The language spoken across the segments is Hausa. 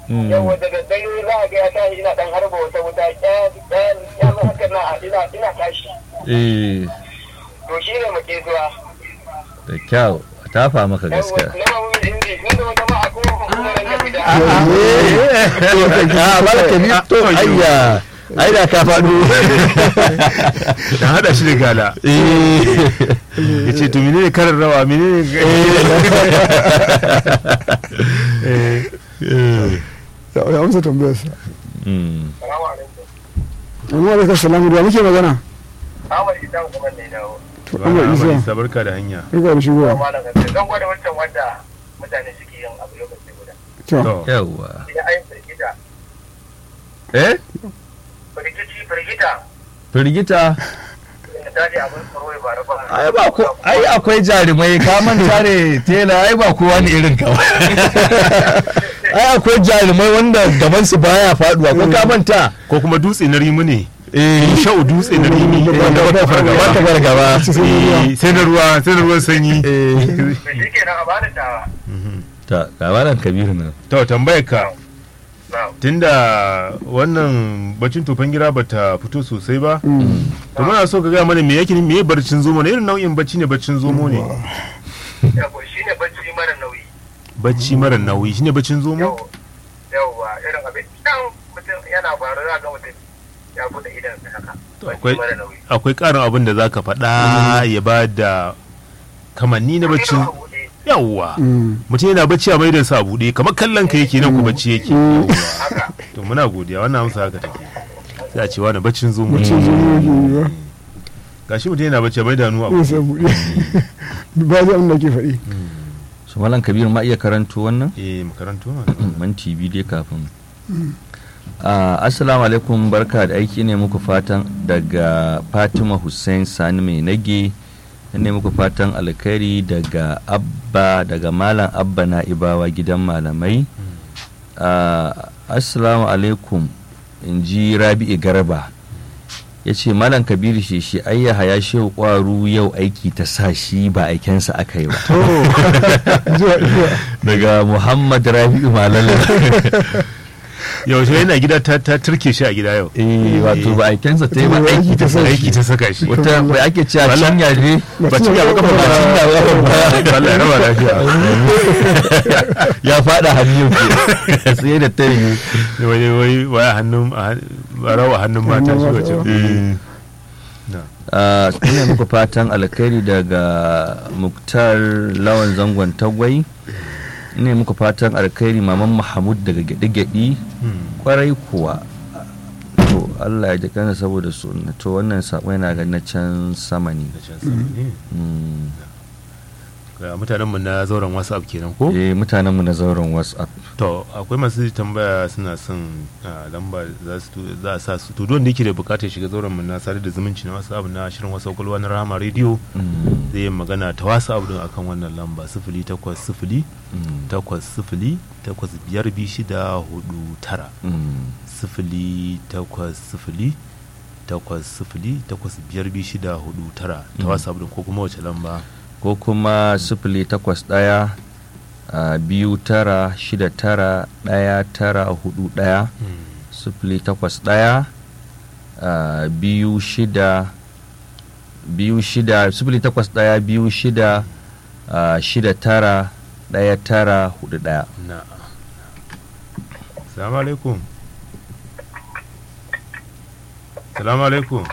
Mm. yawa da daddare za a ga ya tashi ina dan harba wata wuta ƙyan ƙyan ƙyan haka na ina ina tashi eh to shi ne muke zuwa da kyau a tafa maka yawa gaskiya na mamu inji inda wata ma a kuma kuma nan da fita a malaka ni to ayya ai da ka faɗo da hada shi da gala ya ce to menene karin rawa menene Eh, ya ya amsa tambayar sa Mm. salamu alaikum amma alaikum salamu da muke magana Ahmad Idan kuma ne dawo to to Allah ana isa mai isa barka da hanya barka da shigowa malam gaske zan gwada wancan wanda mutane suke yin abu lokaci guda to to yawwa idan ayin firgita eh firgici firgita firgita da daji abin tsaro ya bara ba ai ba ko ai akwai jarumai ka manta ne tela ai ba kowa ne irin ka ba. ai akwai jarumai wanda gaban su baya faduwa ko ka manta ko kuma dutse na rimu ne eh shau dutse na rimu wanda wata fargaba wata fargaba Eh, sai na ruwa sai na ruwan sanyi eh da shi kenan a bani tawa ta gabaran kabiru nan to tambayar ka na tunda wannan bacin tofan gira bata fito sosai ba to muna so ka gaya mana me yake me barcin zomo ne irin nau'in bacci ne baccin zomo ne yawa shi ne bacci mara nauyi bacci mara nauyi shine baccin zomo yau yauwa irin abin dan mutum yana faru za ga mutum ya bude idan sa haka To, bacci akwai mara nauyi akwai karin abin da zaka faɗa ya ba da kamanni na baccin Ido a buɗe. yawwa Mm. mutum yana bacci a maidan sa a buɗe kamar kallon ka yake nan ku bacci yake Mm. Yawwa. haka to muna godiya wannan amsa haka take sai a ce wani baccin zomo mutum zuwa yake yi ba gashi mutum yana bacci a maida hannu a ya sa buɗe ba zai abin da ke faɗi su malam kabiru ma iya karanto wannan eh makarantu ma minti biyu dai kafin Ah, assalamu alaikum barka da aiki ne muku fatan daga fatima hussein sani mai nage ne muku fatan alkhairi daga abba daga malam abba na ibawa gidan malamai Ah, assalamu alaikum in ji rabi'i garba ya ce malam kabiru shi shi ayyaha ya shehu kwaru yau aiki ta sa shi ba aikensa aka yi ba to zuwa zuwa daga muhammad rabi'u malala yaushe yana gida ta ta turke shi a gida yau eh wato ba aikensa ta yi ba aiki ta sa aiki ta saka shi wata bai ake cewa Wala- cinya ne ba ci gaba kafa ba ci cinya ba Allah ya raba lafiya ya fada hannu ke tsaye da ta yi wai wai wai a hannun a han- a rawa hannun mata shi wace Ah, ina muku fatan alkhairi daga muktar lawan zangon tagwai ina muku fatan alkhairi maman mahamud daga gyaɗi-gyaɗi kwarai kuwa to allah ya ji kansa saboda su to wannan saƙo yana ga na can sama ne Mm. ga mutanen mu na zauren whatsapp kenan ko eh mutanenmu na zauren whatsapp to akwai masu tambaya suna son ah, lamba za su tu- za a sa su to don da yake da bukatar shiga zauren mu na sadar da zumunci na whatsapp na shirin whatsapp kwalwa na rahama radio Mm. zai yi magana ta whatsapp din akan wannan lamba sifili takwas sifili Mm. takwas sifili takwas biyar biyu shida hudu tara Mm. sifili takwas sifili takwas sifili takwas biyar biyu shida hudu tara ta Mm. whatsapp din ko kuma wace lamba ko kuma sifili takwas ɗaya a biyu tara shida tara ɗaya tara hudu ɗaya sifili takwas ɗaya a biyu shida biyu shida sifili takwas ɗaya biyu shida a shida tara ɗaya tara hudu ɗaya na salamu alaikum salamu alaikum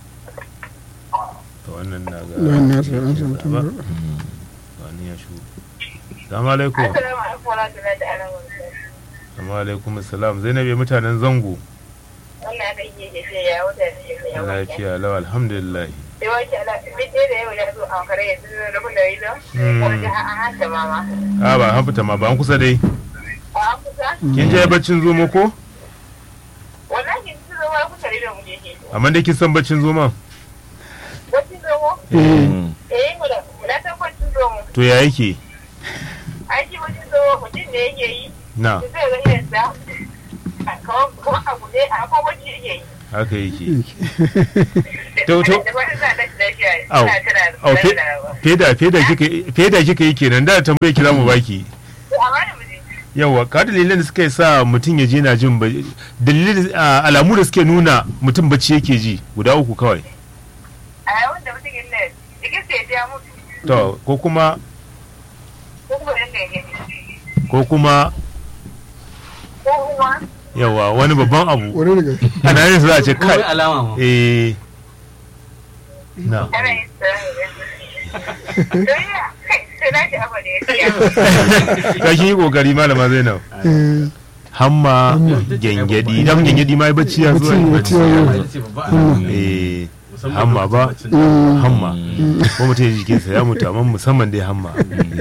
to wannan na ga Lawan na tsaye, an samu ba tambayar. wani ya shigo salamu alaikum Assalamu alaikum wa rahmatullahi ta'ala wa barakatuh. salamu alaikum salam zainabe mutanen zango Wannan aka iya tafiya ya wuta da shi ya wuta. lafiya lau alhamdulillah Sai wace ala bidde da yau ya zo a kare yanzu da rabin da ido. Hmm. Wanda a hanta mama. a ba an fita ma ba an kusa dai A an kusa? kin je baccin zomo ko Wallahi sun zo ma kusa da mu je ke. amma dai kin san baccin zoma Wacin zomo? Mm. Eh mu da mu da san wacin zomo. to ya yake Ai shi wacin zomo mutum da yake yi. na Zai ga irin sa. Kamar kamar a guje a kuma wacce yake yi. haka yake To, to. Da fatan za a tashi lafiya. Au. Ina tana Au, fe- da feda feda kika feda kika yi kenan da tambaye ki za mu baki Amma da mu je. yawa ka dalilan da suka sa mutum ya je na jin ba dalilin ah, alamu da suke nuna mutum bacci yake ji guda uku kawai a yawan da mutum yin nan jikin sai ya mutu to ko kuma ko kuma yin da ya ko kuma ko kuma yawa wani babban abu wani daga ana yin su za a ce Ko wai kai alama ma eh na ana yin tsarin don ya kai sai na shi abu da ya siya ka kin yi kokari malama Zainab eh, hamma gengedi dan gengedi ma bacci ya zuwa Bacci, bacci ya zo. ita ce babba alama eh musamman hamma ba lokacin mm, hamma ko mutum ya ji jikinsa ya mutu amma musamman dai hamma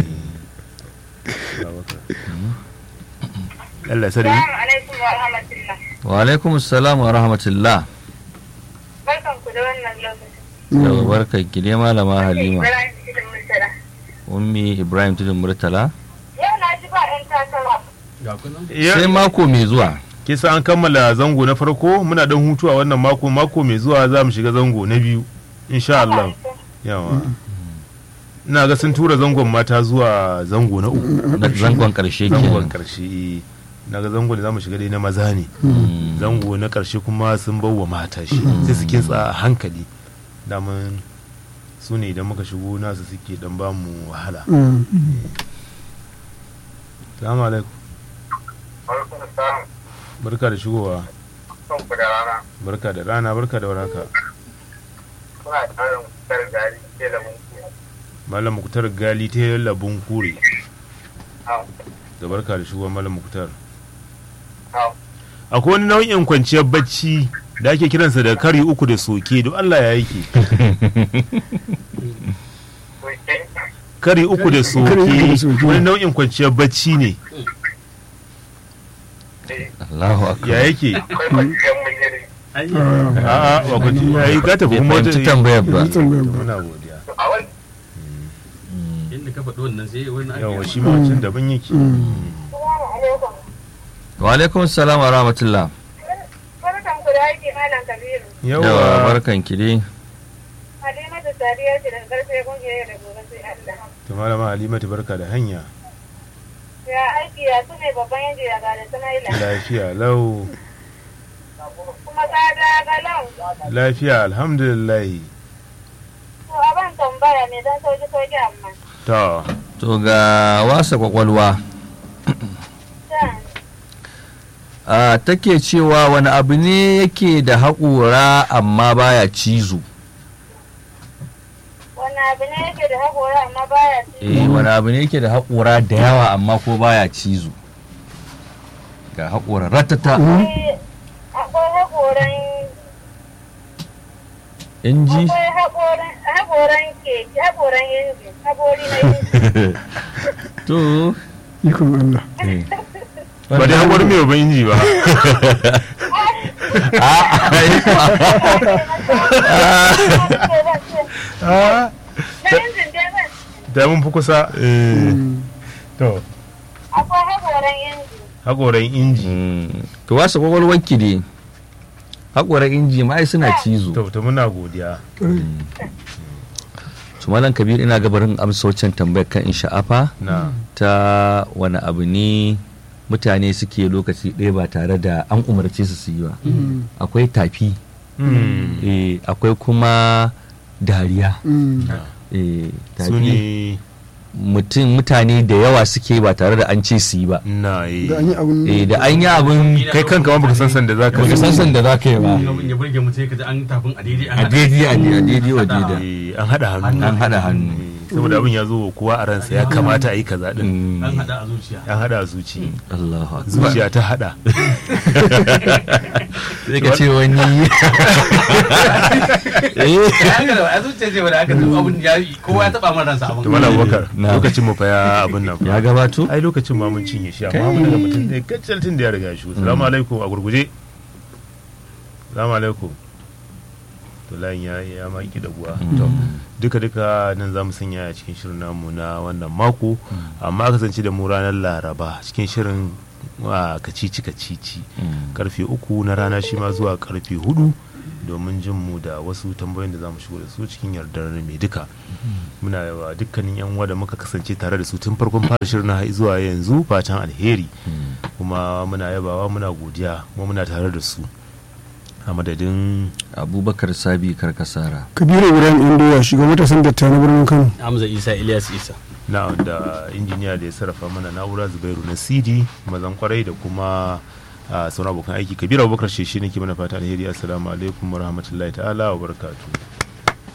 Allah sani Salamu alaikum wa rahmatullah. wa alaikum salam wa rahmatullah Barkan ku da wannan lokaci. yau barka ki dai malama halima Ibrahim Idris Murtala. ummi ibrahim tudun murtala Yau na ji ba 'yan takara. ga kunan sai mako mai zuwa kisa an kammala zango na farko muna dan hutu a wannan mako mako mai zuwa za mu shiga zango na biyu insha Allah yawa ina ga sun tura zangon mata zuwa zango na uku na zangon karshe zangon kenan karshe na ga zango da za mu shiga dai na maza ne Mm. zango na karshe kuma sun bawa mata shi sai su kintsa a hankali daman su ne idan muka shigo nasu suke dan ba mu wahala mm. salamu alaikum Barkan salam. barka da shigowa Son ku da rana. barka da rana barka da warhaka Kuna tsarin kusa gari ke da mun malam muktar gali ta yi labun kure Hau. da barka da shigowa malam muktar Hau. akwai wani nau'in kwanciyar bacci da ake kiransa da kari uku da soke don Allah ya yake Kuke. kari uku da soke Kari uku da soke. wani nau'in kwanciyar bacci ne Allahu akbar ya yake Akwai kwanciyar munyiri. a'a ba kwanci ya yi gata bai kuma wata fahimci tambayar ba Bai tambayar ba. muna godiya A wani. inda ka faɗi wannan sai wani ake yawa shi ma wancan daban yake Salamu alaikum. wa alaikum salam wa rahmatullah Barkan ku da aiki Malam Kabiru. yawa yawa barkan ki dai Halimatu Sadiya ce daga karfe kungiyar da gobe sai Allah. ta malama halimatu barka da hanya Ya aiki ya su ne babban yanzu ya gada Samaila. lafiya lau Kuma ka da galan. lafiya alhamdulillah To a ban tambaya ne don sauki sauki amma. ta to ga wasa kwakwalwa Can. a take cewa wani abu ne yake da haƙura amma baya cizo Wani abu ne yake da haƙora amma baya ci. eh wani abu ne yake da haƙura da yawa amma ko baya cizo ga haƙura ratata Akwai- Akwai haƙoran inji akwai haƙoran haƙoran keke haƙoran inji haƙori na inji. to ikon Allah eh. ba dai hakwar mai ba inji ba Na injin dai ban. da mun fi kusa to Akwai haƙoran inji. hakoran inji Mm. to wasa kwakwalwarki ne haƙurar inji ma ai suna cizo to to muna godiya su malam kabir ina gabarin amsa wancan tambayar kan in sha'afa na ta wani abu ne mutane suke lokaci ɗaya ba tare da an umarce su su yi ba akwai tafi Mm. eh, akwai kuma dariya Mm. eh, su tafi ne mutum mutane da yawa suke ba tare da an ce su yi ba na yi da an yi abun eh, da an yi abin kai kanka ma baka san san da za ka baka san san da za ka yi ba abin ya burge mutum ya kaji an tafin a daidai an a haɗa. daidai a daidai wa daidai Eh, an haɗa hannu an haɗa hannu Eh, saboda abin ya zo wa kowa a ransa ya kamata a yi kaza din Mm. an haɗa a zuciya an haɗa a zuci Allahu akbar zuciya ta haɗa sai ka ce wani eh Ya haka da a zuciya ce wanda aka taɓa abin ya yi kowa ya taɓa man ransa abin to mala wakar Na. lokacin mu fa ya abin nan ya fa gabato ai lokacin ma mun cinye shi amma Kai. mun daga mutum ɗaya kacal tun da ya riga shi salamu alaikum a gurguje salamu alaikum to layin ya ya ma ki da buwa to duka duka nan za mu sanya a cikin shirin namu na wannan mako amma kasance da mu ranar laraba cikin shirin a kacici kacici karfe uku na rana shi ma zuwa karfe hudu domin jin mu da wasu tambayoyin da za mu shigo da su cikin yardar mai duka muna yawa dukkanin yan uwa da muka kasance tare da su tun farkon fara shirin har zuwa yanzu fatan alheri kuma muna yabawa muna godiya kuma muna tare da su a madadin abubakar sabi karkasara kabiru ibrahim indoya shugaban matasan datta na birnin kano Hamza Isa Ilyas Isa na da injiniya da ya sarrafa mana na'ura zubairu na cd mazan kwarai da kuma a sauran abokan aiki kabiru abubakar sheshe nake mana fata alheri assalamu alaikum warahmatullahi ta'ala wa barakatuh